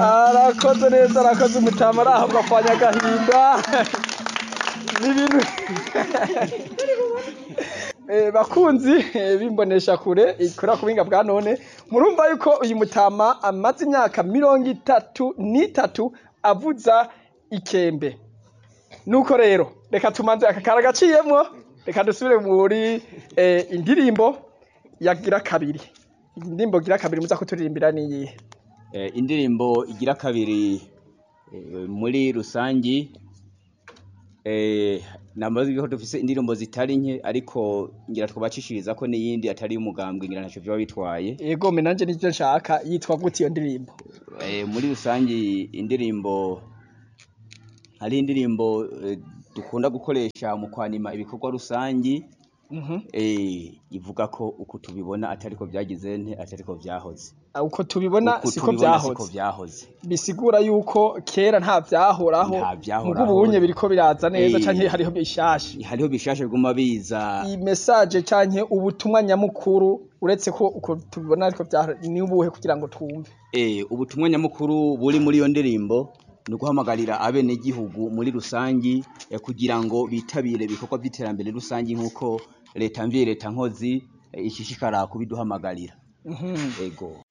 arakoze neza arakoze umutama arahabwa kwa nyagahinda n'ibintu Eh, bakunzi eh, bimbonesha kure ikora ku buhinga bwa none murumva yuko uyu mutama amaze imyaka mirongo itatu n'itatu avuza ikembe nuko rero reka tumanze aka kara gaciyemwo reka dusubire muri eh, indirimbo yagira kabiri indirimbo gira kabiri muza kuturirimbira niyihe Eh, indirimbo igira kabiri eh, muri rusangi eh, namaze ko dufise indirimbo zitari nke ariko ngira twabacishiriza ko n'iyindi atari umugambwe ngira ntaco vyoba bitwaye yego me nanje nivyo nshaka yitwa gute iyo ndirimbo eh, muri rusangi indirimbo hari indirimbo eh, dukunda gukoresha mu kwanima ibikorwa rusangi Mhm. eh, ivuga ko uku tubibona atariko vyagize nte atariko vyahoze Ah, uko tubibona Uku siko tubibona siko vyahoze vyahoze bisigura yuko kera nta vyahoraho Nta vyahoraho. mugo ubunye biriko biraza neza Eh. canke hariho bishasha hariho bishasha biguma biza iyi message canke ubutumwa nyamukuru uretse ko uko tubibona ariko vyahora ni ubuhe kugira ngo twumve Eh, ubutumwa nyamukuru buri muri iyo ndirimbo ni uguhamagarira abenegihugu muri rusangi eh, kugira ngo bitabire ibikorwa vy'iterambere rusangi nk'uko leta mvye leta nkozi eh, ishishikara kubiduhamagarira Mhm. ego